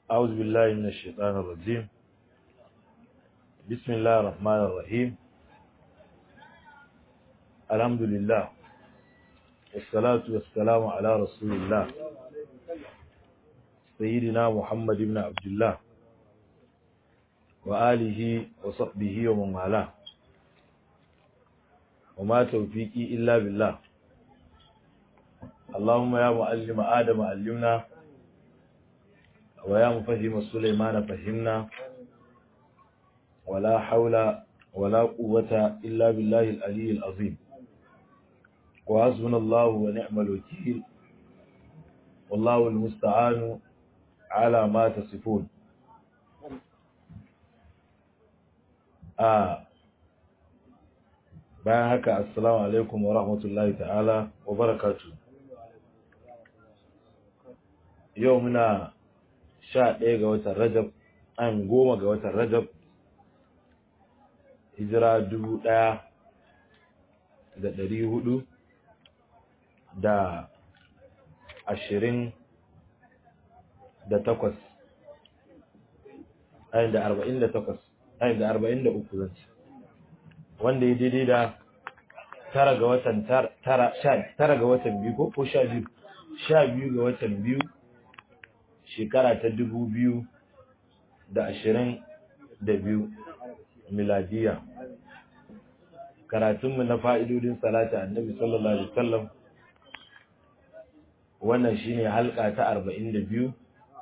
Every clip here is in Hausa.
أعوذ بالله من الشيطان الرجيم بسم الله الرحمن الرحيم الحمد لله والصلاة والسلام على رسول الله سيدنا محمد بن عبد الله وآله وصحبه ومن والاه وما توفيقي إلا بالله اللهم يا معلم آدم علمنا ويا مفهم سليمان فهمنا ولا حول ولا قوة إلا بالله العلي العظيم وحسبنا الله ونعم الوكيل والله المستعان على ما تصفون آه bayan haka assalamu alaikum wa rahmatullahi ta'ala wa barakatu yau muna sha ɗaya ga watan rajab an goma ga watan rajab hijira dubu ɗaya da ɗari hudu da ashirin da takwas ayin da arba'in da takwas ayin da arba'in da uku zance wanda ya daidai da tara ga watan tara tara ga watan biyu ko ko sha biyu sha biyu ga watan biyu shekara ta dubu biyu da ashirin da biyu miladiya karatunmu na fa'idodin salata annabi sallallahu alaihi wasallam wannan shine halka ta arba'in da biyu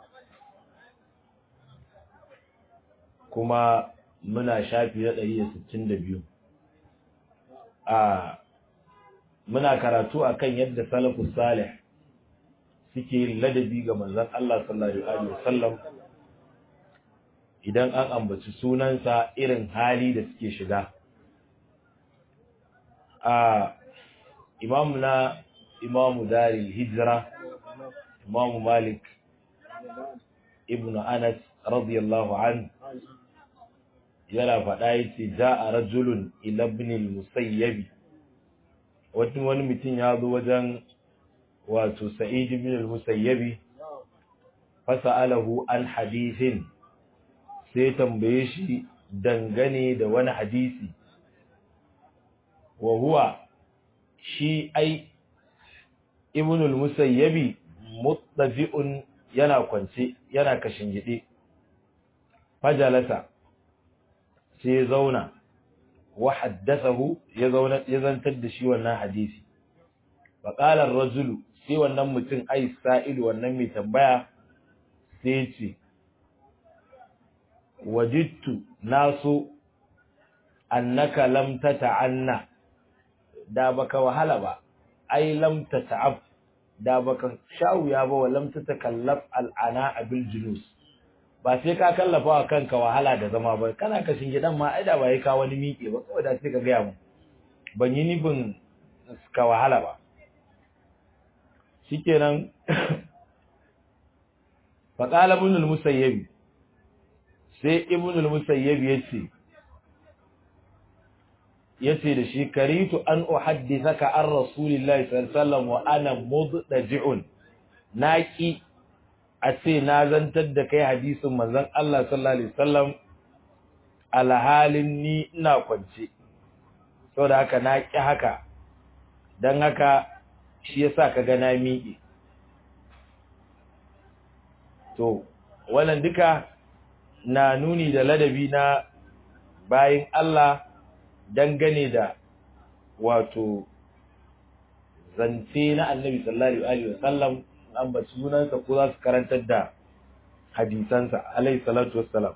kuma muna shafi na ɗari da sittin da biyu a muna karatu akan yadda salafus salih suke yin ladabi ga manzon Allah sallallahu alaihi wasallam idan an ambaci sunansa irin hali da suke shiga a imamu na imamu dari hijira imamu malik ibn anas radiyallahu an yana faɗa yace ja'a rajulun ila ibn al-musayyib wani wani mutum ya zo wajen wato sa'id ibn al-musayyib fasa'alahu an hadithin sai tambaye shi dangane da wani hadisi wa huwa shi ai ibn al-musayyib muttafi'un yana kwance yana kashin gide fajalasa sai ya zauna wa haddathahu ya zauna ya zantar da shi wannan hadisi fa qala ar-rajulu sai wannan mutum ai sa'il wannan mai tambaya sai ce wajidtu nasu annaka lam tata'anna da baka wahala ba ai lam tata'ab da baka sha'uya ba wa lam tatakallaf al'ana bil julus ba sai ka kallafa wa kanka wahala da zama ba kana kashin gidan ma ai da ba yi ka wani miƙe ba kawai da sai ka gaya mu ban yi nufin ka wahala ba shikenan fa qala ibn al-musayyib sai ibn al-musayyib yace yace da shi karitu an uhaddithaka an rasulillahi sallallahu alaihi wasallam wa ana muddaji'un naqi a ce na zantar da kai hadisin manzon Allah sallallahu alaihi wasallam alhalin ni ina kwance saboda haka na ki haka dan haka shi yasa kaga na miƙe to wannan duka na nuni da ladabi na bayin Allah dangane da wato zance na Annabi sallallahu alaihi wasallam an ba sunansa ko za su karantar da hadisansa alaihi salatu wassalam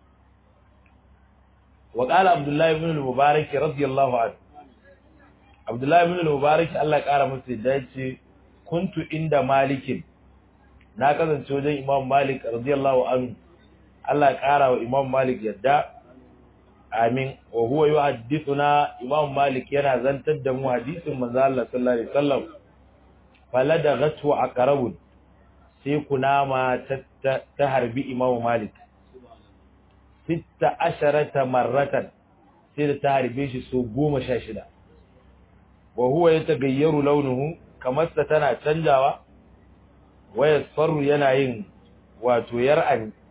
wa qala abdullahi ibn al-mubarak radiyallahu anhu abdullahi ibn al-mubarak Allah kara masa da yace kuntu inda malikin na kasance wajen imam malik radiyallahu anhu Allah kara wa imam malik yadda amin wa huwa yuhaddithuna imam malik yana zantar da mu hadisin manzo Allah sallallahu alaihi wasallam faladagatu aqrabun sai kunama ta harbi Imam Malik sitta asharata marratan sai da ta harbe shi so 16 wa huwa yatagayyaru launuhu kamar sa tana canjawa wayasfaru yana yin wato yar'an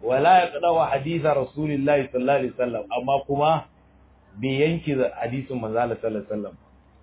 wala yaqda'u haditha rasulillahi sallallahu alaihi wasallam amma kuma bai yanki hadisin manzo Allah sallallahu alaihi wasallam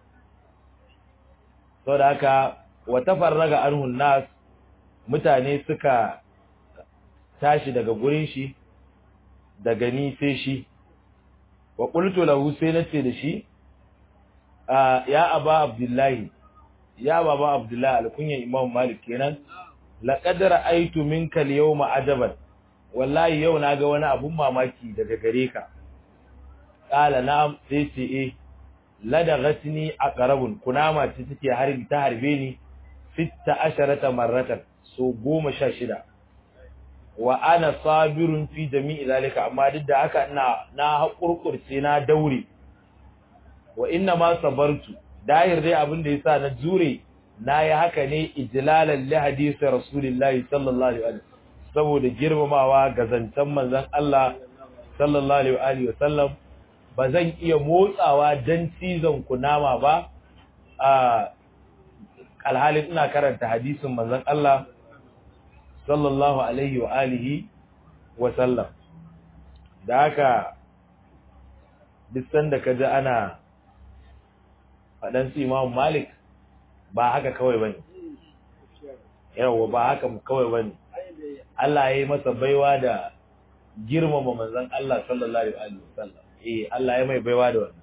saboda haka wa tafarraga anhu nas mutane suka tashi daga gurin shi daga ni sai shi wa qultu lahu sai nace da shi ya aba abdullahi ya baba abdullahi alkunyan imam malik kenan laqad ra'aytu minka al-yawma ajaban wallahi yau naga wani abun mamaki daga gare ka qala na'am sai ce eh ladagatni aqrabun kunama ce take harbi ta harbe ni 16 marratan so 16 wa ana sabirun fi jami'i zalika amma duk da haka ina na hakurkurce na daure wa inna ma sabartu dahir dai abin da yasa na jure nayi haka ne ijlalan li hadisi rasulillahi sallallahu alaihi wasallam saboda girmamawa ga zancen manzon Allah sallallahu alaihi wasallam ba zan iya motsawa dan cizon kunama ba a alhalin ina karanta hadisin manzon Allah sallallahu alaihi wa alihi wa sallam da haka duk sanda ka ji ana faɗan su Imam Malik ba haka kawai bane yawa ba haka kawai bane Allah ya yi masa baiwa da girmama manzon Allah sallallahu alaihi wa sallam eh Allah ya mai baiwa da wannan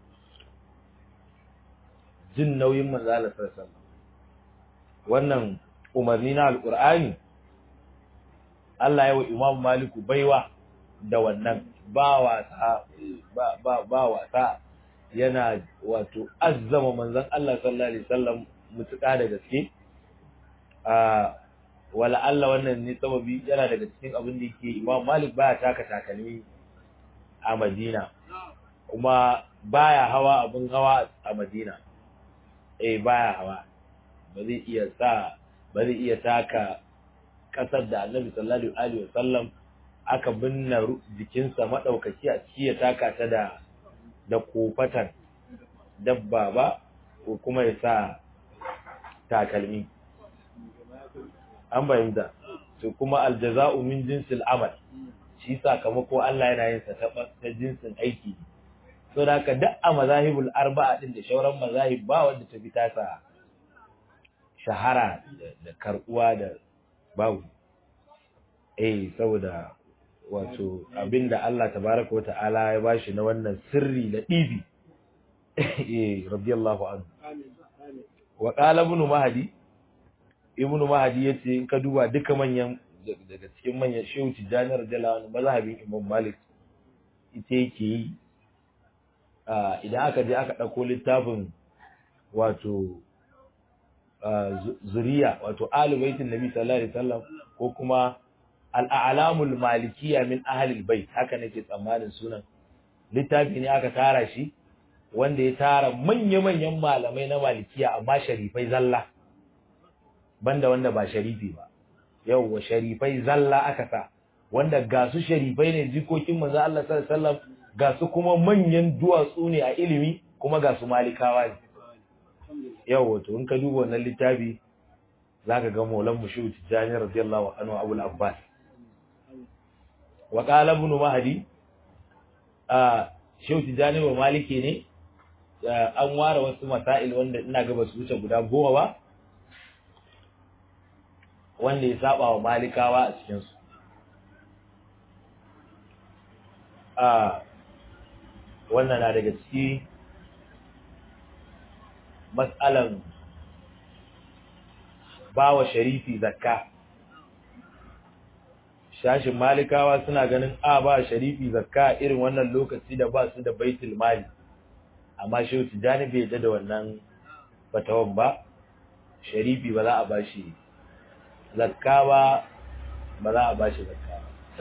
jin nauyin manzon Allah sallallahu alaihi wa sallam wannan umarni na alqur'ani Allah ya wa Imam Maliku baiwa da wannan ba wasa ba ba, ba wasa yana wato azzama manzon Allah sallallahu alaihi wasallam mutuka da gaske a wala Allah wannan ne sababi yana daga cikin abin da yake Imam Malik baya taka takalmi a Madina kuma baya hawa abin hawa a Madina eh baya hawa ba zai iya sa ba zai iya taka kasar da Annabi sallallahu alaihi wasallam aka binne jikinsa madaukaki a ciki ya taka ta da da kofatan dabba ba ko kuma ya sa takalmi an bayyana to kuma aljaza'u min jinsil amal shi sakamako Allah yana yin sa ta jinsin aiki so da haka duk a mazahibul arba'a din da shauran mazahib ba wanda ta bi tasa shahara da karbuwa da babu eh saboda wato abinda Allah tabaraka wata'ala ya bashi na wannan sirri da dibi eh radiyallahu anhu wa qala ibn mahdi ibn mahdi yace in ka duba duka manyan daga cikin manyan shehu tijani radiyallahu anhu mazhabin imam malik ita yake yi idan aka je aka dauko littafin wato zuriya wato ahlul baitin nabi sallallahu alaihi wasallam ko kuma al'alamul malikiya min ahalil bai haka nake tsammanin sunan littafi ne aka tara shi wanda ya tara manya-manyan malamai na malikiya amma sharifai zalla banda wanda ba sharifi ba yauwa sharifai zalla aka sa wanda ga su sharifai ne jikokin manzo Allah sallallahu alaihi wasallam ga su kuma manyan duwatsu ne a ilimi kuma ga su malikawa ne yauwa to in ka duba wannan littafi zaka ga Maulan Mushu Tijani radiyallahu anhu Abu Abbas wa qala ibn Mahdi a Shehu Tijani wa Maliki ne an ware wasu masail wanda ina ga basu wuce guda goma ba wanda ya saba wa Malikawa a cikin su a wannan na daga ciki mas'alan ba wa sharifi zakka shashin malikawa suna ganin a ba sharifi zakka irin wannan lokaci da ba su da baitul mali amma shehu tijani bai yadda da wannan fatawan ba sharifi ba za a ba shi zakka ba ba za a ba shi zakka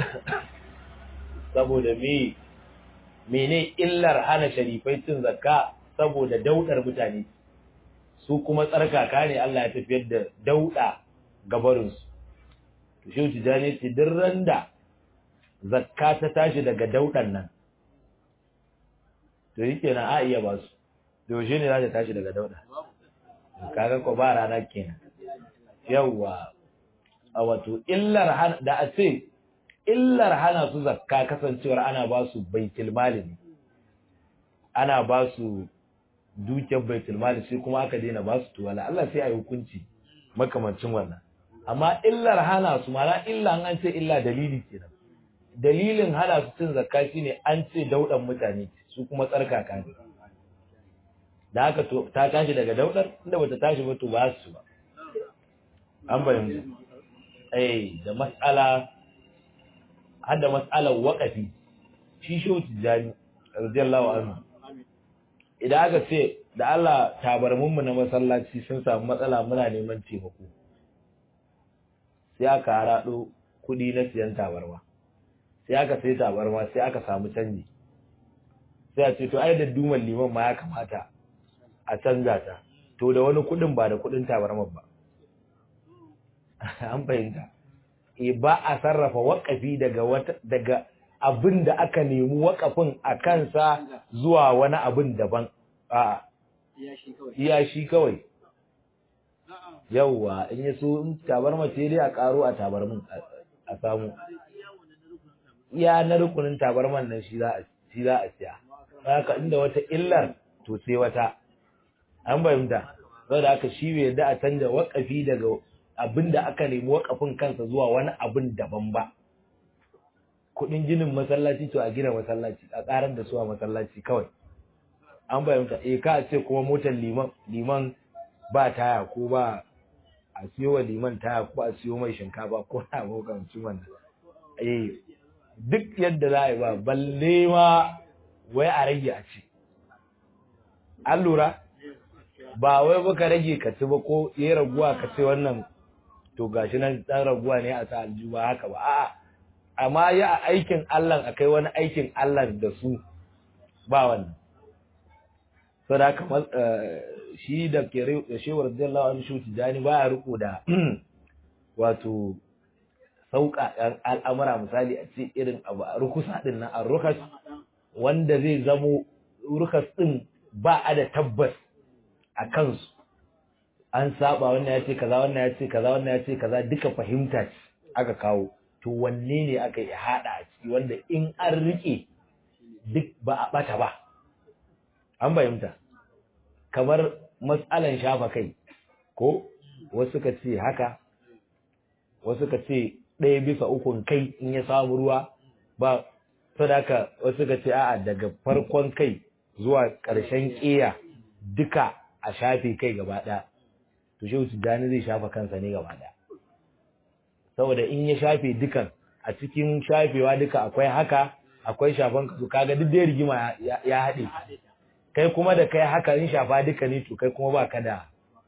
saboda me mene illar hana sharifai cin zakka saboda daudar mutane su kuma tsarkaka ne Allah ya tafiyar da dauda gabarinsu to shi tijani ce duk randa zakka ta tashi daga daudan nan to yake na a iya ba su to shi ne za ta tashi daga dauda kaga ko ba rana kenan yawa a wato illar da a ce illar hana su zakka kasancewar ana ba su baitul mali ne ana ba su dukiyar baitul mali sai kuma aka daina ba su tuwala Allah sai a yi hukunci makamancin wannan amma illar hana su mana illa an ce illa dalili kenan dalilin hana su cin zakka shine an ce daudan mutane su kuma tsarkaka ne da haka to ta tashi daga daudar inda bata tashi ba to ba su ba an bayyana eh da mas'ala har da mas'alar waqafi shi shehu tijani radiyallahu anhu idan aka ce da Allah tabarmun mu na masallaci sun samu matsala muna neman taimako sai aka harado kudi na siyan tabarma sai aka sai tabarma sai aka samu canji sai a ce to ai da duman liman ma ya kamata a canza ta to da wani kudin ba da kudin tabarmar ba an fahimta e ba a sarrafa waƙafi daga wata daga abin da aka nemi waƙafin a kansa zuwa wani abin daban a iya shi kawai yauwa in ya so in tabarma ce dai a karo a tabarmin a samu iya na rukunin tabarman nan shi za a shi za a siya haka inda wata illar to sai wata an fahimta saboda haka shi bai yarda a canja waƙafi daga abin da aka nemi waƙafin kansa zuwa wani abin daban ba kuɗin ginin masallaci to a gina masallaci a ƙarar da su a masallaci kawai an fahimta eh ka ce kuma motar liman liman ba taya ko ba a siyo wa liman taya ko a siyo mai shinkafa ko na makamancin wannan eh duk yadda za a yi ba balle ma wai a rage a ci an lura ba wai baka rage ka ci ba ko ya raguwa ka ce wannan to gashi nan dan raguwa ne a sa aljihu ba haka ba a'a amma ya aikin Allah akai wani aikin Allah da su ba wannan saboda haka shi da ke da shewar radiyallahu anhu shi tijani ba ya riko da wato sauka al'amura misali a ce irin abu a rukusa din nan a rukas wanda zai zamo rukas din ba a da tabbas a kansu an saba wannan ya ce kaza wannan ya ce kaza wannan ya ce kaza duka fahimta ce aka kawo to wanne ne aka yi hada a ciki wanda in an rike duk ba a bata ba an fahimta kamar matsalan shafa kai ko wasu ka ce haka wasu ka ce ɗaya bisa ukun kai in ya samu ruwa ba sadaka wasu ka ce a'a daga farkon kai zuwa ƙarshen ƙeya duka a shafe kai gaba ɗaya to shehu tijjani zai shafa kansa ne gaba ɗaya saboda in ya shafe dukan a cikin shafewa duka akwai haka akwai shafan kasu kaga duk dai rigima ya haɗe kai kuma da kai haka in shafa duka ne to kai kuma ba ka da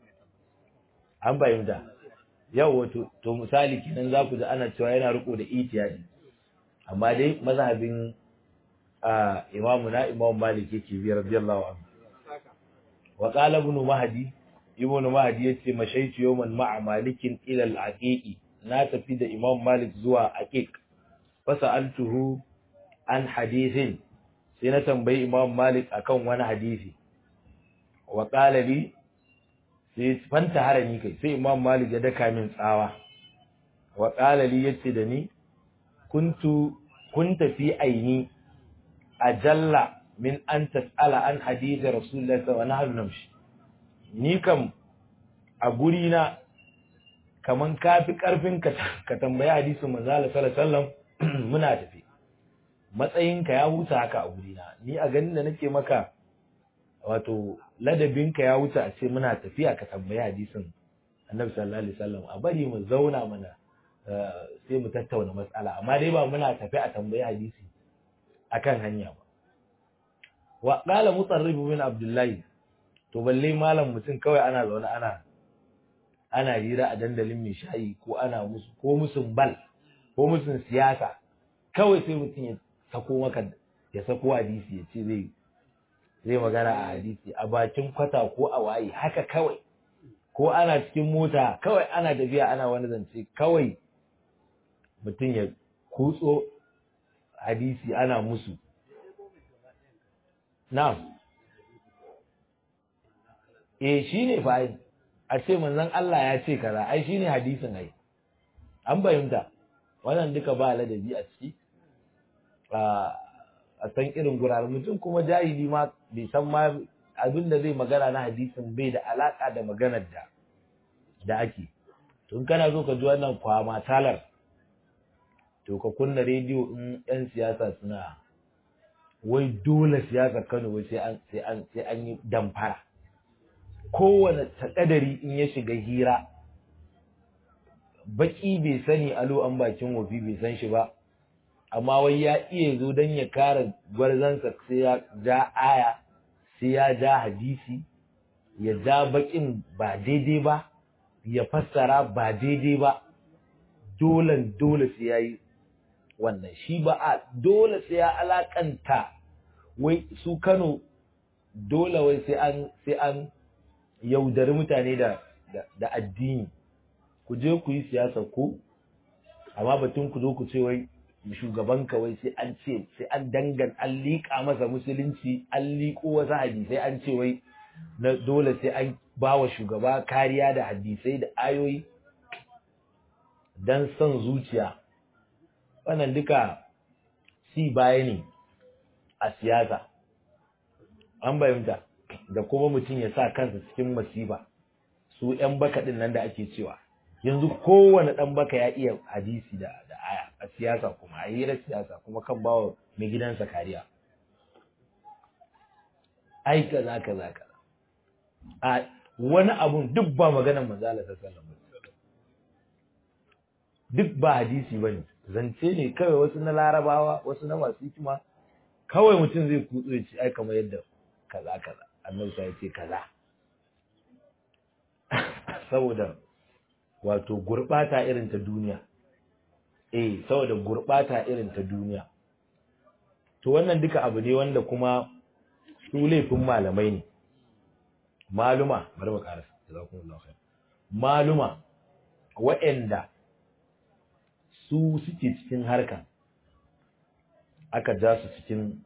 an fahimta yau wato to misali kenan za ku ji ana cewa yana riko da itiyadi amma dai mazhabin imamu na imam malik yake biyar radiyallahu anhu wa qala ibn mahdi ibn mahdi yace mashaitu yawman ma'a malikin ila al-aqiqi na tafi da imam malik zuwa aqiq fasaltuhu an hadithin sai na tambayi imam malik akan wani hadisi wa qala li sai fanta harami kai sai imam malik ya daka min tsawa wa qala li yace da ni kuntu kunta fi aini ajalla min an tas'ala an hadisi rasulullahi sallallahu alaihi wasallam namshi ni kam a guri na kaman kafi karfin ka ka tambayi hadisin manzo Allah sallallahu alaihi wasallam muna tafi matsayinka ya wuce haka a guri na ni a ganin da nake maka wato ladabinka ya wuce a ce muna tafiya ka tambayi hadisin annabi sallallahu alaihi wasallam a bari mu zauna mana sai mu tattauna matsala amma dai ba muna tafi a tambayi hadisi akan hanya ba wa qala mutarrib bin abdullahi to balle malam mutum kawai ana zaune ana ana hira a dandalin mai shayi ko ana musu ko musun bal ko musun siyasa kawai sai mutum ya sako maka ya sako hadisi ya ce zai zai magana a hadisi a bakin kwata ko a waye haka kawai ko ana cikin mota kawai ana tafiya ana wani zance kawai mutum ya kutso hadisi ana musu na'am eh shine fa ai a ce manzon Allah ya ce kaza ai shine hadisin ai an bayyanta wannan duka ba ladabi a ciki a san irin guraren mutum kuma jahili ma bai san ma abin da zai magana na hadisin bai da alaka da maganar da da ake tun kana so ka ji wannan kwama talar to ka kunna rediyo in yan siyasa suna wai dole siyasa Kano wai sai an sai an sai an yi damfara kowane takadari in ya shiga hira baki bai sani alo an bakin wofi bai san shi ba amma wai ya iya zo don ya kare gwarzansa sai ya ja aya sai ya ja hadisi ya ja bakin ba daidai ba ya fassara ba daidai ba dole dole sai ya yi wannan shi ba a dole sai ya alakanta wai su Kano dole wai sai an sai an yaudari mutane da da addini ku je ku yi siyasa ku amma batun ku zo ku ce wai shugaban wai sai an ce sai an dangan an liƙa masa musulunci an liƙo wasu hadisai an ce wai na dole sai an ba wa shugaba kariya da hadisai da ayoyi don son zuciya wannan duka si baya ne a siyasa an bayyanta da kuma mutum ya sa kansa cikin masifa su 'yan baka ɗin nan da ake cewa yanzu kowane ɗan baka ya iya hadisi da da aya a siyasa kuma a hirar siyasa kuma kan bawa mai gidansa kariya ai kaza kaza kaza a wani abun duk ba maganar manzo Allah sallallahu alaihi duk ba hadisi bane zance ne kawai wasu na larabawa wasu na masu hikima kawai mutum zai kutso ya ce ai kamar yadda kaza kaza annabi sai ya ce kaza saboda wato gurbata irin ta duniya eh saboda gurbata irin ta duniya to wannan duka abu ne wanda kuma su laifin malamai ne maluma bari mu karasa jazakumullahu khair maluma waɗanda su suke cikin harka aka ja su cikin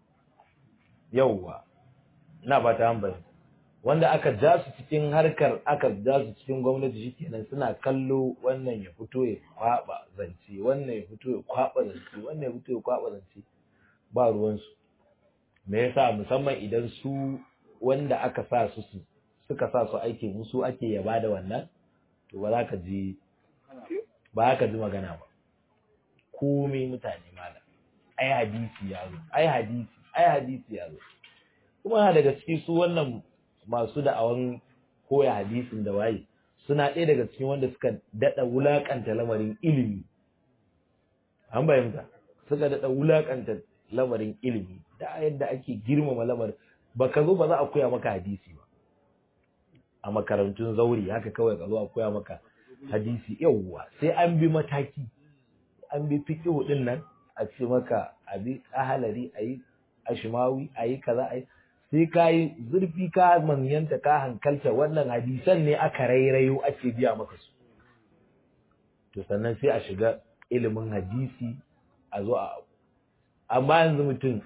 yauwa ina ba ta hambari wanda aka ja su cikin harkar aka ja su cikin gwamnati shikenan suna kallo wannan ya fito ya kwaba zance wannan ya fito ya kwaba zance wannan ya fito ya kwaba zance ba ruwansu me yasa musamman idan su wanda aka sa su suka sa su aiki musu ake yaba da wannan to ba za ka ji ba ka ji magana ba komai mutane malam ai hadisi ya zo ai hadisi ai hadisi ya zo kuma daga ciki su wannan masu da'awan koya hadisin da waye suna ɗaya daga cikin wanda suka daɗa wulaƙanta lamarin ilimi an bayyanta suka daɗa wulaƙanta lamarin ilimi da yadda ake girmama lamarin ba ka zo ba za a koya maka hadisi ba a makarantun zauri haka kawai ka zo a koya maka hadisi yawwa sai an bi mataki an bi fiqhu din nan a ce maka abi ahalari ayi ashmawi ayi kaza ayi sai ka yi zurfi ka manyanta ka hankalta wannan hadisan ne aka rairayo ake biya maka su to sannan sai a shiga ilimin hadisi a zo a amma yanzu mutum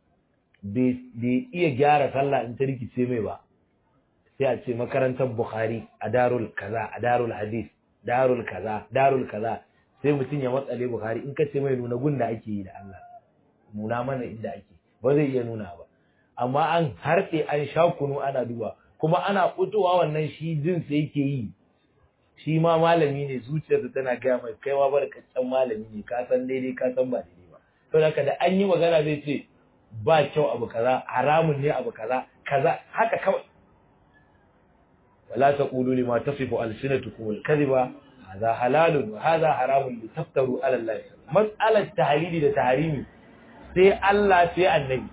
bai iya gyara sallah in ta rikice mai ba sai a ce makarantar bukhari a darul kaza a darul hadis darul kaza darul kaza sai mutum ya matsale bukhari in ka ce mai nuna gunda ake yi da Allah nuna mana inda ake ba zai iya nuna ba amma an harɗe an sha kunu ana duba kuma ana fitowa wannan shi jin sai yake yi shi ma malami ne zuciyarsa tana gaya mai kai ma barkaccen malami ne ka san daidai ka san ba daidai ba saboda haka da an yi magana zai ce ba kyau abu kaza haramun ne abu kaza kaza haka kawai wala taqulu lima tasifu alsinatukum alkadhiba hadha halalun wa hadha haramun litaftaru ala allah mas'alat tahlili da tahrimi sai Allah sai annabi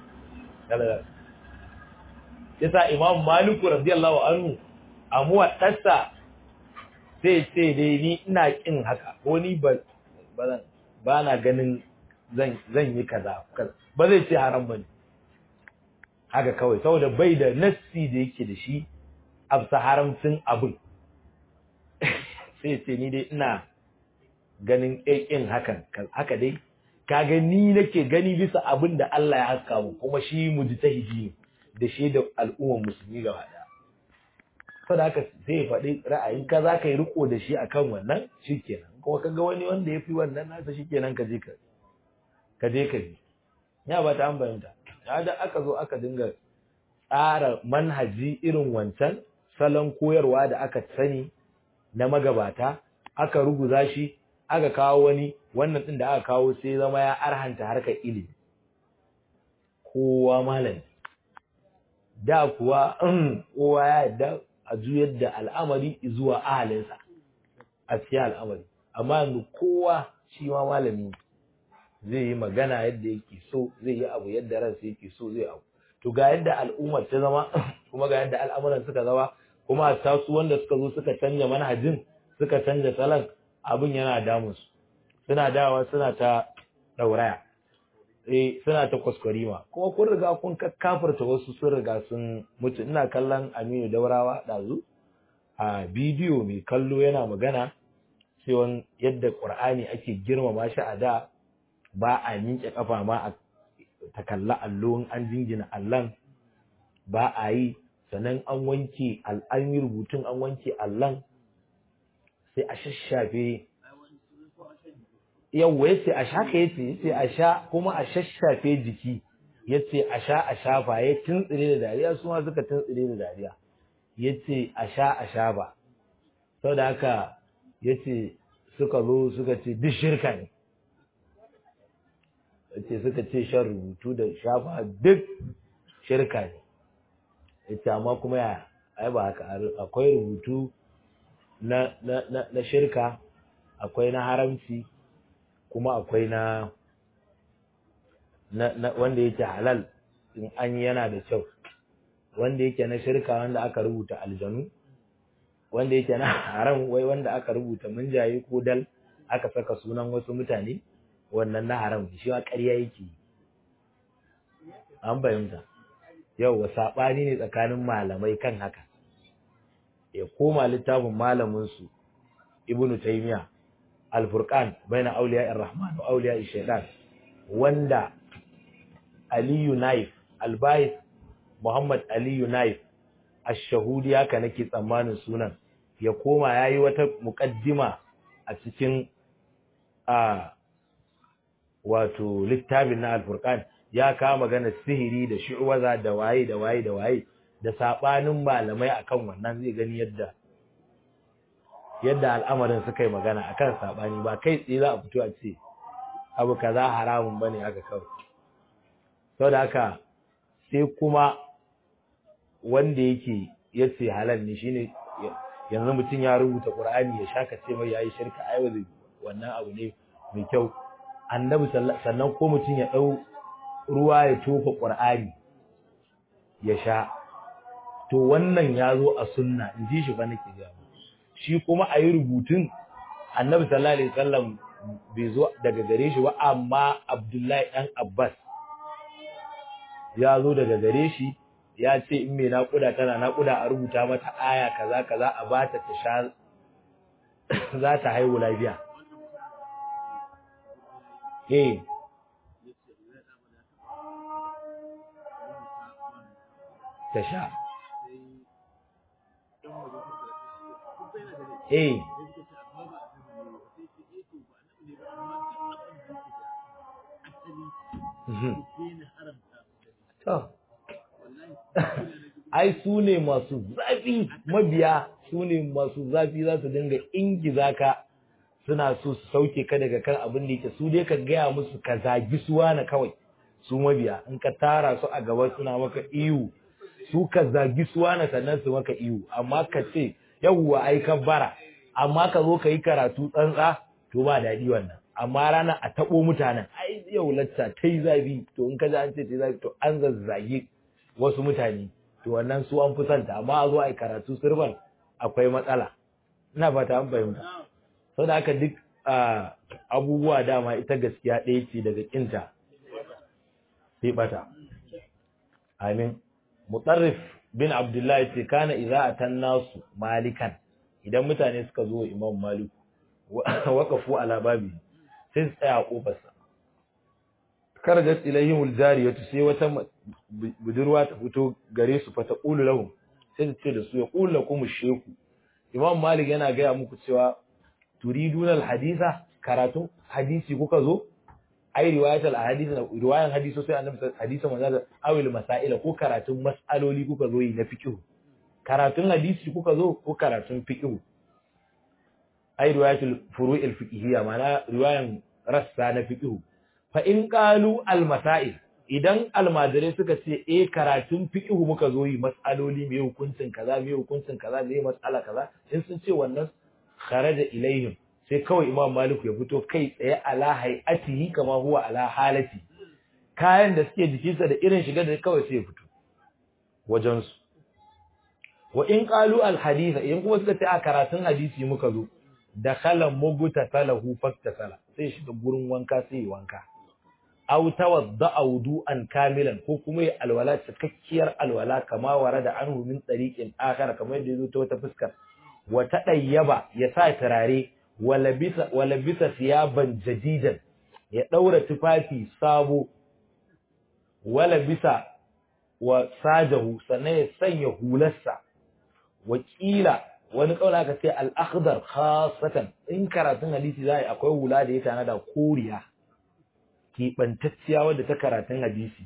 yasa imam maliku radiyallahu anhu a muwaddasa sai ce dai ni ina kin haka ko ni ba ba na ganin zan zan yi kaza ba zai ce haram bane haka kawai saboda bai da nassi da yake da shi absa haramcin abin sai ce ni dai ina ganin ƙin hakan haka dai kaga ni nake gani bisa abin da Allah ya haska mu kuma shi mujtahidi ne da shi da al'ummar musulmi gaba daya saboda haka sai ya faɗi ra'ayin ka za ka yi riko da shi akan wannan shikenan kuma ka ga wani wanda ya fi wannan nasa shikenan ka je ka ka je ka bi ya ba ta an bayanta ya da aka zo aka dinga tsara manhaji irin wancan salon koyarwa da aka sani na magabata aka ruguza shi aka kawo wani wannan din da aka kawo sai zama ya arhanta harkar ilimi kowa malami da kuwa kowa ya yadda a juyar da al'amari zuwa ahalinsa a cikin al'amari amma yanzu kowa shi ma malami zai yi magana yadda yake so zai yi abu yadda ransa yake so zai abu to ga yadda al'ummar ta zama kuma ga yadda al'amuran suka zama kuma a tasu wanda suka zo suka canja manhajin suka canja salon abin yana damun su suna dawa suna ta dauraya eh suna ta kwaskwarima kuma kun riga kun kakkafurta wasu sun riga sun mutu ina kallon Aminu Daurawa dazu a bidiyo mai kallo yana magana cewa yadda Qur'ani ake girmama shi a da ba a miƙe kafa ma a ta kalla allo an jingina allon ba a yi sannan an wanke an yi rubutun an wanke allon sai a shashafe yawwa ya ce a sha ka yace ya ce a sha kuma a shashafe jiki ya ce a sha a shafa ya tuntsire da dariya su ma suka tuntsire da dariya ya ce a sha a sha ba sau da haka ya ce suka zo suka ce duk shirka ne ce suka ce shan rubutu da shafa duk shirka ne yace amma kuma ya ai ba haka akwai rubutu na na na shirka akwai na haramci kuma akwai na na wanda yake halal in an yana da kyau wanda yake na shirka wanda aka rubuta aljanu wanda yake na haram wai wanda aka rubuta munjaye ko dal aka saka sunan wasu mutane wannan na haram shi wa ƙarya yake an bayyanta yau wa saɓani ne tsakanin malamai kan haka ya koma littafin malaminsu ibnu taymiya al-furqan baina awliya ar-rahman wa awliya ash-shaytan wanda aliyu naif al-bayt muhammad aliyu naif ash-shahudi haka nake tsammanin sunan ya koma yayi wata muqaddima a cikin a wato littafin na alfurkan ya kawo magana sihiri da shi'waza da waye da waye da waye da sabanin malamai akan wannan zai gani yadda yadda al'amarin suka yi magana akan sabani ba kai tsaye za a fito a ce abu kaza haramun bane haka kawai saboda haka sai kuma wanda yake yace halal ne shine yanzu mutum ya rubuta Qur'ani ya shaka ce mai yayi shirka ai wannan abu ne mai kyau annabi sannan ko mutum ya ɗau ruwa ya tofa ƙur'ani ya sha to wannan ya zo a sunna in ji shi ba nake ga shi kuma a yi rubutun annabi sallallahu alaihi wasallam bai zo daga gare shi ba amma abdullahi ɗan abbas ya zo daga gare shi ya ce in mai naƙuda tana naƙuda a rubuta mata aya kaza kaza a bata ta sha za ta haihu lafiya eh ta sha eh to ai su ne masu zafi mabiya su ne masu zafi za su dinga ingiza ka suna so su sauke ka daga kan abin da yake su dai ka gaya musu ka zagi suwa na kawai su mabiya in ka tara su a gaba suna maka iyu su ka zagi suwa na sannan su maka iyu amma ka ce yawwa ai ka bara amma ka zo ka yi karatu tsantsa to ba daɗi wannan amma rana a taɓo mutanen ai yau lacca ta yi zafi to in ka ji an ce ta yi zafi to an zazzage wasu mutane to wannan su an fi santa amma a zo a yi karatu sirban akwai matsala ina fata an fahimta sau da haka duk abubuwa dama ita gaskiya ɗaya ce daga ƙinta sai bata amin mutarrif bin abdullahi ce kana idza atan nasu malikan idan mutane suka zo imam maliku waqafu ala babi sai su tsaya a kofarsa karajat ilayhim aljariyatu sai wata budurwa ta fito gare su fa taqulu lahum sai ta ce da su ya kula kuma sheku imam malik yana gaya muku cewa turidunal hadisa karatun hadisi kuka zo ai riwayatul ahadith na riwayan hadiso sai annabi hadisi manzo da awil masaila ko karatun mas'aloli kuka zo yi na fiqh karatun hadisi kuka zo ko karatun fiqh ai riwayatul furu'il fiqhiyya ma'ana riwayan rassa na fiqh fa in qalu al masail idan almajirai suka ce eh karatun fiqh muka zo yi mas'aloli me hukuncin kaza me hukuncin kaza me mas'ala kaza in sun ce wannan kharaja ilaihim sai kawai imam maliku ya fito kai tsaye ala hay'atihi kama huwa ala halati kayan da suke jikinsa da irin shiga da kawai sai ya fito wajen su wa in qalu al haditha in kuma suka ce a karatun hadisi muka zo dakhala muguta salahu faktasala sai shiga gurin wanka sai ya wanka aw tawadda wudu'an kamilan ko kuma ya alwala cikakkiyar alwala kama warada anhu min tariqin akhar kamar yadda yazo ta wata fuskar wa tadayyaba ya sa turare wala bisa wala bisa siyaban jadidan ya daura tufafi sabo wala bisa wa sajahu sannan ya sanya hularsa wakila wani kaula aka ce al-akhdar khassatan in karatun hadisi zai akwai hula da ya tana da koriya keɓantacciya wadda ta karatun hadisi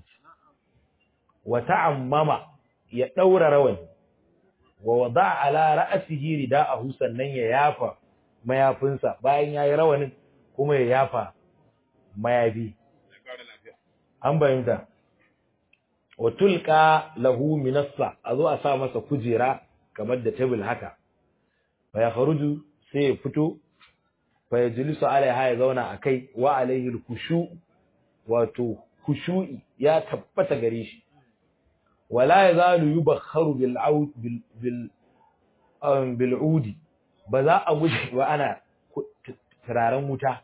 wa ta'ammama ya ɗaura rawani wa wada ala ra'asihi rida'ahu sannan ya yafa mayafinsa bayan yayi rawanin kuma ya yafa mayafi an bayyana wa tulqa lahu minassa a zo a sa masa kujera kamar da table haka fa ya kharuju sai ya fito fa yajlisu alaiha ya zauna akai wa alaihi al-khushu' wato khushu'i ya tabbata gare shi wala yazalu yubakharu bil aud bil bil bil udi ba za a guje ba ana turaren wuta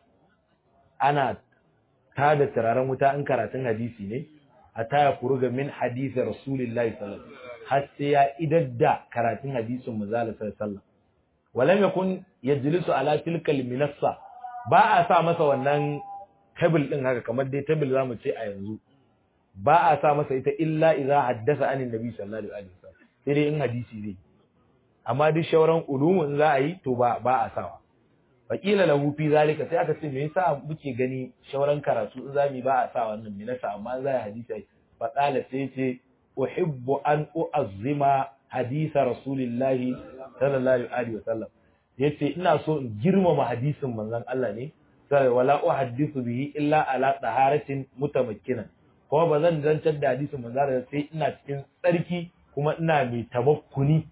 ana tada turaren wuta in karatun hadisi ne hatta ya kuruga min hadisi rasulullahi sallallahu alaihi wasallam har sai ya idadda karatun hadisin manzo sallallahu alaihi wasallam walam yakun yajlisu ala tilkal minassa ba a sa masa wannan table din haka kamar dai table zamu ce a yanzu ba a sa masa ita illa idza haddasa anin nabi sallallahu alaihi wasallam sai dai in hadisi zai amma duk shauran ulumun za a yi to ba ba a sawa wakila lahu fi zalika sai aka ce me yasa muke gani shauran karatu in zamu ba a sa wannan me nasa amma za a hadisi fa qala sai ce uhibbu an uazzima hadisa rasulillahi sallallahu alaihi wasallam yace ina so in girmama hadisin manzon Allah ne sai wala uhaddithu bihi illa ala taharatin mutamakkinan kuma ba zan zantar da hadisin manzon Allah sai ina cikin tsarki kuma ina mai tamakkuni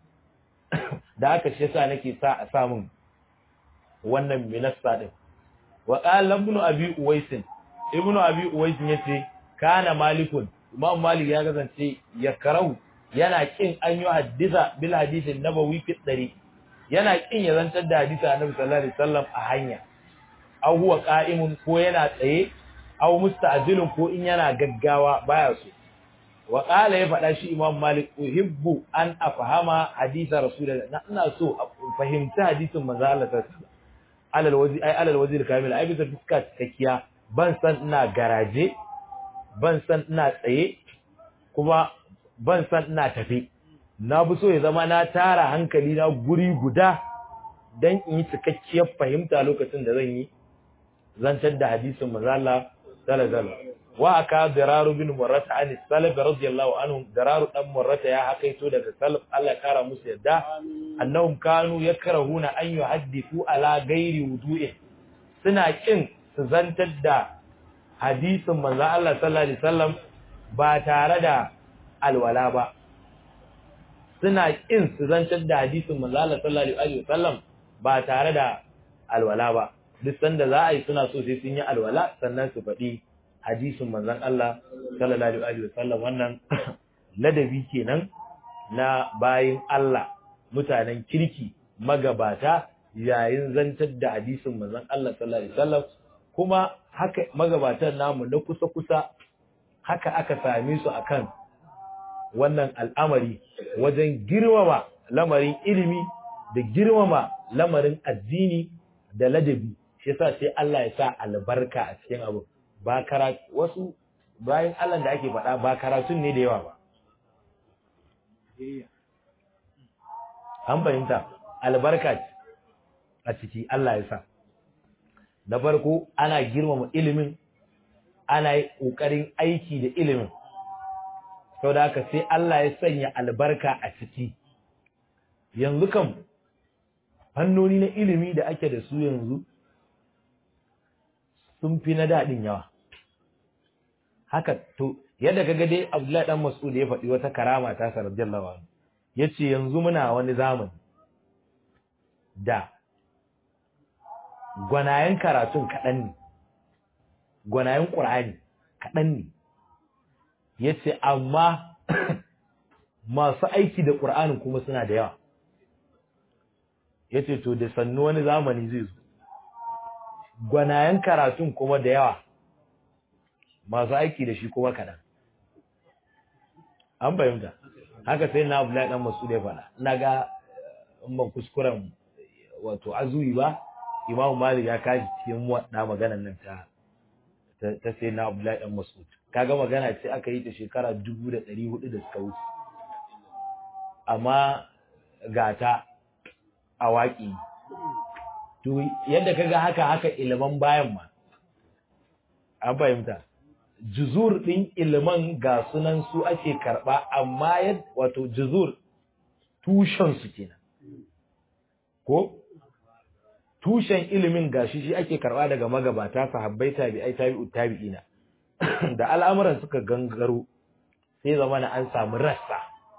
da haka shi yasa nake sa a samun wannan minassa din wa qala ibn abi uwais ibn abi uwais yace kana malikun imam malik ya kasance ya karau yana kin an yi hadisa bil hadisin nabawi fi dari yana kin ya zantar da hadisi annabi sallallahu alaihi wasallam a hanya aw huwa qa'imun ko yana tsaye aw musta'jilun ko in yana gaggawa baya so wa qala ya faɗa shi imam malik uhibbu an afhama hadisa rasulullah na ina so a fahimci hadisin manzo Allah sallallahu alaihi wasallam alal wazi ai alal wazir kamil ai bisa fuska cikakkiya ban san ina garaje ban san ina tsaye kuma ban san ina tafe na bi so ya zama na tara hankali na guri guda dan in yi cikakkiyar fahimta lokacin da zan yi zantar da hadisin manzo Allah sallallahu alaihi wasallam wa aka dararu bin murrata an salaf radiyallahu anhum dararu dan murrata ya hakaito daga salaf Allah kara musu yadda annahum kanu yakrahuna an yuhaddithu ala ghairi wudu'i suna kin su zantar da hadisin manzo Allah sallallahu alaihi wasallam ba tare da alwala ba suna kin su zantar da hadisin manzo Allah sallallahu alaihi wasallam ba tare da alwala ba duk sanda za a yi suna so sai sun yi alwala sannan su faɗi hadisin manzon Allah sallallahu alaihi wasallam wannan ladabi kenan na bayin Allah mutanen kirki magabata yayin zantar da hadisin manzon Allah sallallahu alaihi wasallam kuma haka magabatan namu na kusa kusa haka aka same su akan wannan al'amari wajen girmama lamarin ilimi da girmama lamarin addini da ladabi shi yasa sai Allah ya sa albarka a cikin abu ba karatu wasu bayan Allah da ake faɗa ba karatun ne da yawa ba an fahimta albarka a ciki Allah ya sa na farko ana girmama ilimin ana yi ƙoƙarin aiki da ilimin sau da haka sai Allah ya sanya albarka a ciki yanzu kam fannoni na ilimi da ake da su yanzu sun fi na daɗin yawa haka to yadda kaga dai Abdullahi dan Mas'ud ya faɗi wata karama ta sa radiyallahu anhu yace yanzu muna wani zamani da gwanayen karatun kaɗan ne gwanayen ƙur'ani kaɗan ne yace amma masu aiki da ƙur'anin kuma suna da yawa yace to da sannu wani zamani zai zo gwanayen karatun kuma da yawa masu aiki da shi kuma kaɗan an fahimta haka sai na abu ɗan masu da faɗa ina ga in ban kuskuren wato azuyi ba imamu malik ya kashi cikin muwaɗa maganan nan ta ta sai na abu ɗan masu kaga magana ce aka yi ta shekara dubu da ɗari hudu da suka wuce amma ga ta a waƙi to yadda kaga haka haka iliman bayan ma an fahimta juzur ɗin iliman ga sunan su ake karɓa amma yadda wato juzur tushen su kenan ko tushen ilimin gashi shi ake karɓa daga magabata sahabbai tabi'ai tabi'u tabi'ina da al'amuran suka gangaro sai zamana an samu rassa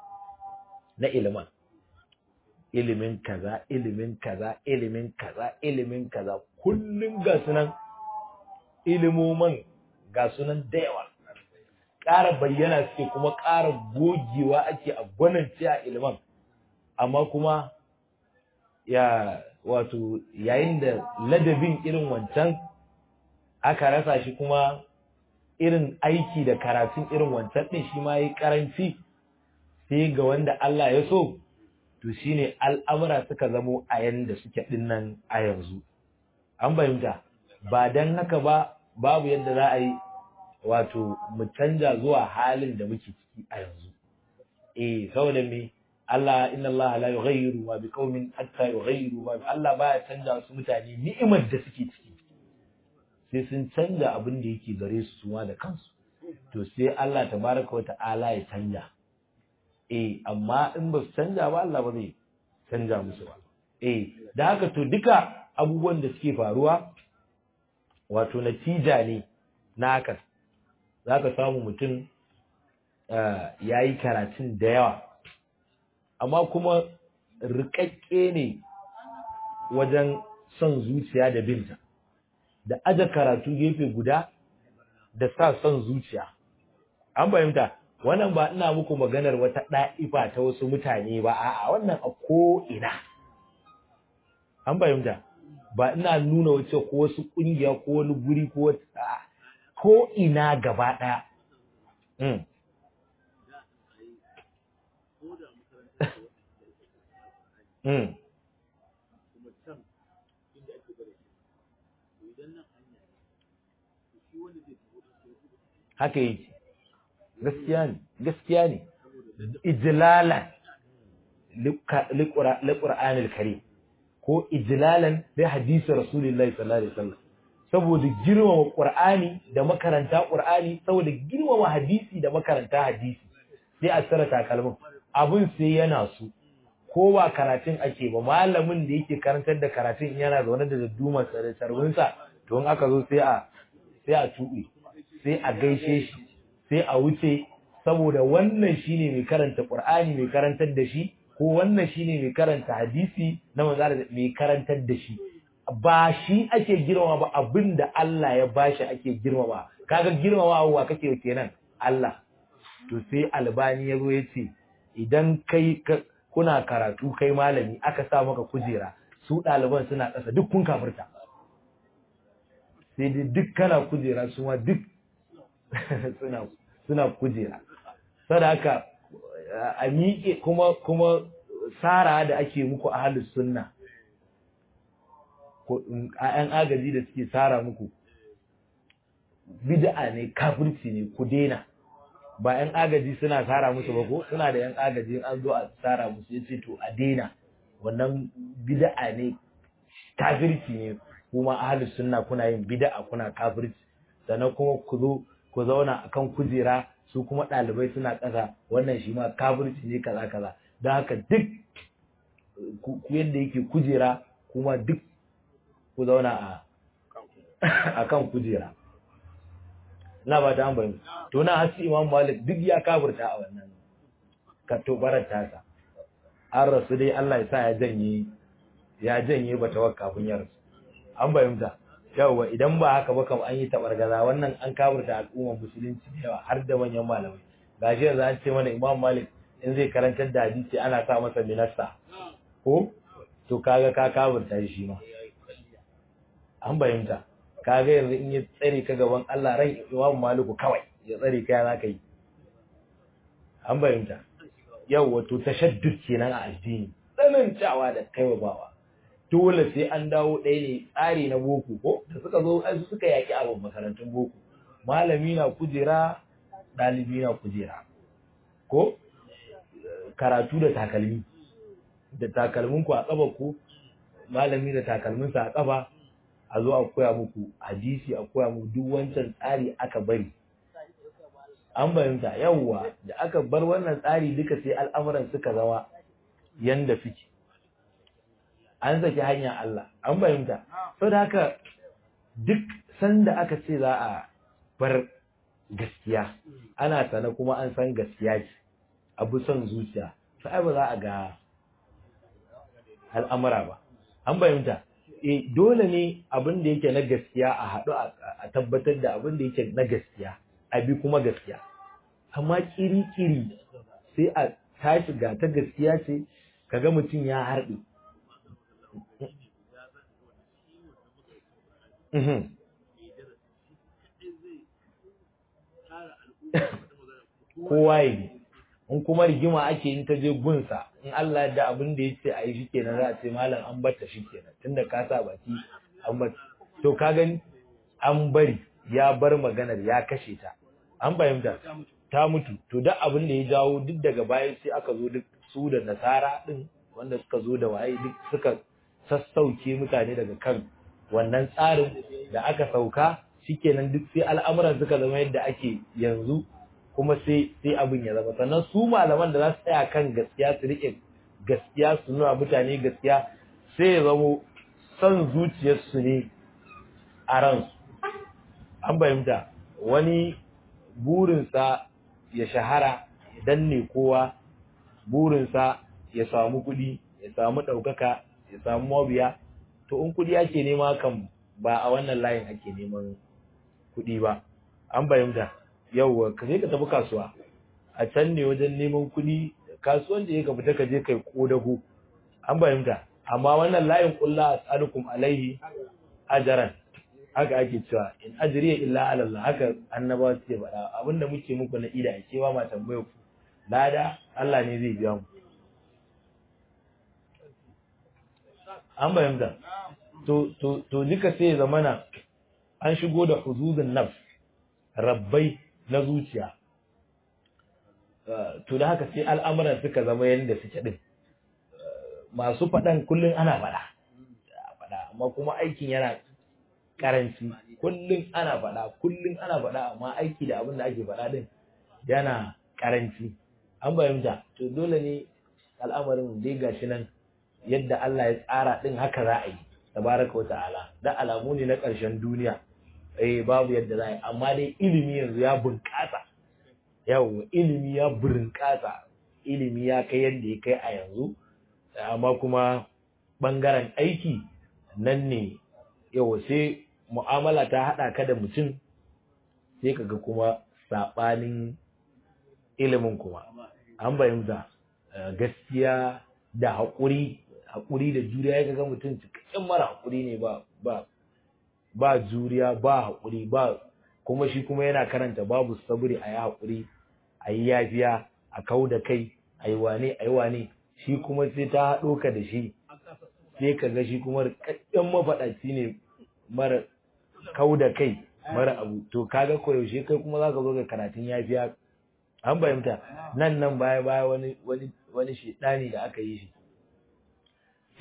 na iliman ilimin kaza ilimin kaza ilimin kaza ilimin kaza kullum ga sunan ilimoman ga sunan da yawa ƙara bayyana suke kuma ƙara gogewa ake a gwanance a iliman amma kuma ya wato yayin da ladabin irin wancan aka rasa shi kuma irin aiki da karatun irin wancan ɗin shi ma yi ƙaranci sai ga wanda Allah ya so to shine al'amura suka zamo a yanda suke dinnan a yanzu an fahimta ba dan haka ba babu yadda za a yi wato mu canja zuwa halin da muke ciki a yanzu eh saboda me Allah inna Allah la yughayyiru ma biqaumin hatta yughayyiru ma bi Allah baya canja su mutane ni'imar da suke ciki sai sun canja abin da yake gare su suma da kansu to sai Allah tabaraka wa ta'ala ya canja eh amma in ba su canja ba Allah ba zai canja musu ba eh da haka to duka abubuwan da suke faruwa wato natija ne na haka zaka samu mutum ya yi karatun da yawa amma kuma rikakke ne wajen son zuciya da binta da aje karatu gefe guda da sa son zuciya an fahimta wannan ba ina muku maganar wata ɗa'ifa ta wasu mutane ba a'a wannan a ko ina an fahimta ba ina nuna wace ko wasu ƙungiya ko wani guri ko wata ko ina gaba ɗaya mm. mm. haka yake gaskiya ne gaskiya ne ijlalan liqur'anil karim ko ijlalan li hadisi rasulullahi sallallahu alaihi wasallam saboda girmama qur'ani da makaranta qur'ani saboda girmama hadisi da makaranta hadisi sai a tsara takalmin abun sai yana su ko ba karatun ake ba malamin da yake karantar da karatun yana zaune da dadduma sarwinsa to in aka zo sai a sai a tuɓe sai a gaishe shi sai a wuce saboda wannan shine mai karanta Qur'ani mai karantar da shi ko wannan shine mai karanta hadisi na manzo mai karantar da shi ba shi ake girmama ba abinda Allah ya bashi ake girmama kaga girmama wa kake kenan Allah to sai albani yazo yace idan kai kuna karatu kai malami aka sa maka kujera su ɗaliban suna ƙasa duk kun kafirta sai dai duk kana kujera su ma duk suna suna kujera sadaka a miƙe kuma kuma sara da ake muku a halin sunna a ‘yan agaji da suke sara muku bid'a ne kafirci ne ku daina ba ‘yan agaji suna sara musu ba ko suna da ‘yan agaji an zo a sara musu ya ce to a daina wannan bid'a ne kafirci ne kuma ahlus sunna kuna yin bid'a kuna kafirci sannan kuma ku zo ku zauna akan kujera su kuma ɗalibai suna ƙasa wannan shi ma kafirci ne kaza kaza don haka duk ku yadda yake kujera kuma duk ku zauna a akan kujera na ba ta ambayin to na hasi imam malik duk ya kafirta a wannan katobarar tasa an rasu dai Allah ya sa ya janye ya janye bata wa kafin ya rasu an bayyanta yawa idan ba haka ba kam an yi tabargaza wannan an kafirta al'ummar musulunci da yawa har da manyan malamai gashi yanzu an ce mana imam malik in zai karantar da hadisi ana sa masa minasta ko to kaga ka kafirta shi ma an bayyanta kaga yanzu in ya tsare ka gaban Allah ran imam maliku kawai ya tsare ka ya zaka yi an bayyanta yau wato tashaddud kenan a addini tsanantawa da kaiwa bawa dole sai an dawo ɗaya ne tsari na boko ko da suka zo ai suka yaki abin makarantun boko malami na kujera ɗalibi na kujera ko karatu da takalmi da takalmin ku a ƙafa ku malami da takalmin sa a ƙafa a zo a koya muku hadisi a koya muku duk wancan tsari aka bari an bayanta yawwa da aka bar wannan tsari duka sai al'amuran suka zama yanda suke an saki hanya Allah an bayanta sau da haka duk sanda aka ce za a bar gaskiya ana sana kuma an san gaskiya ce abu son zuciya sai ba za a ga al'amura ba an bayanta e dole ne abin da yake na gaskiya a haɗu a tabbatar da abin da yake na gaskiya abi kuma gaskiya amma kiri-kiri sai a tashi ga ta gaskiya ce kaga mutum ya harɗe kowa yi in kuma rigima ake in ta je gunsa in Allah da abin da ya ce a yi shi kenan za a ce malam an bata shi kenan tunda ka sa baki an bata to ka gani an bari ya bar maganar ya kashe ta an fahimta ta mutu to duk abin da ya jawo duk daga baya sai aka zo duk su da nasara din wanda suka zo da waye duk suka sassauke mutane daga kan wannan tsarin da aka sauka shikenan duk sai al'amuran suka zama yadda ake yanzu kuma sai sai abin ya zama sannan su malaman da za su tsaya kan gaskiya su rike gaskiya su nuna mutane gaskiya sai ya zamo son zuciyarsu ne a ransu an fahimta wani burinsa ya shahara ya danne kowa burinsa ya samu kuɗi ya samu ɗaukaka ya samu mabiya to in kuɗi ake nema kan ba a wannan layin ake neman kuɗi ba an fahimta yauwa ka je ka tafi kasuwa a can ne wajen neman kuɗi kasuwan da ya ka fita ka je kai kodago an fahimta amma wannan layin kulla as'alukum alaihi ajaran haka ake cewa in ajriya illa ala Allah haka annabawa suke faɗa abinda muke muku na ida ke ba ma tambaye ku lada Allah ne zai biya mu an bayyana to to to duka sai ya zamana an shigo da huzuzun nafs rabbai na zuciya to da haka sai al'amuran suka zama yadda suke din masu faɗan kullum ana faɗa faɗa amma kuma aikin yana karanci kullum ana faɗa kullum ana faɗa amma aiki da abin da ake faɗa din yana karanci an bayyanta to dole ne al'amarin dai gashi nan yadda Allah ya tsara din haka za a yi tabaraka wa ta'ala da alamu ne na ƙarshen duniya eh babu yadda za a yi amma dai ilimi yanzu ya bunƙasa yawo ilimi ya bunƙasa ilimi ya kai yadda ya kai a yanzu amma kuma ɓangaren aiki nan ne yawo sai mu'amala ta haɗa ka da mutum sai kaga kuma saɓanin ilimin kuma an bayyanta gaskiya da haƙuri haƙuri da juriya ya ga mutum cikakken mara haƙuri ne ba ba ba juriya ba haƙuri ba kuma shi kuma yana karanta babu sabri a yi haƙuri a yi yafiya a kau da kai a yi wane a yi wane shi kuma sai ta haɗo ka da shi sai ka ga shi kuma rikakken mafaɗaci ne mara kau da kai mara abu to kaga koyaushe kai kuma za ka zo ga karatun yafiya an fahimta nan nan baya baya wani wani wani shedani da aka yi shi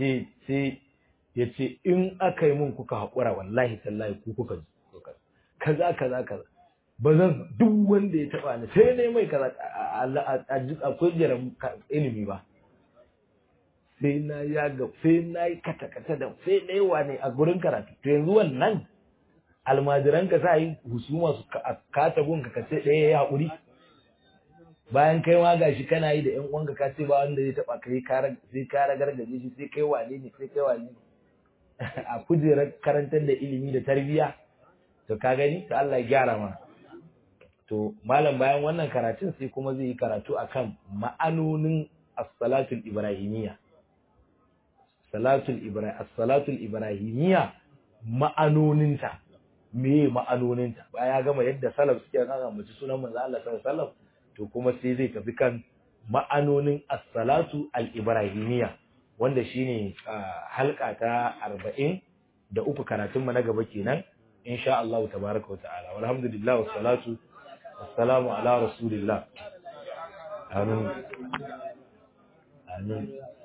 sai sai ya ce in aka yi mun kuka haƙura wallahi tallahi ku kuka kaza kaza kaza ba zan duk wanda ya taɓa ni sai ne mai kaza akwai jiran ilimi ba sai na ya ga sai na yi kata-kata da sai na yi wane a gurin karatu to yanzu wannan almajiran ka sa yi husuma su kata gunka ka ce ɗaya ya haƙuri bayan kai ma gashi kana yi da ƴan uwanka ka ce ba wanda zai taɓa kai sai ka ragargaje shi sai kai wane ne sai kai wane ne a kujerar karantar da ilimi da tarbiyya to ka gani to Allah ya gyara ma to malam bayan wannan karatun sai kuma zai yi karatu akan ma'anonin as-salatul ibrahimiyya salatul ibrahim as-salatul ibrahimiyya ma'anoninta meye ma'anoninta baya ya gama yadda salaf suke kan ambaci sunan manzo Allah sallallahu alaihi wasallam to kuma sai zai tafi kan ma'anonin as-salatu al-ibrahimiyya wanda shine halka ta 40 da uku karatun mu na gaba kenan insha Allah tabaaraka wa ta'ala walhamdulillah wassalatu wassalamu ala rasulillah amin amin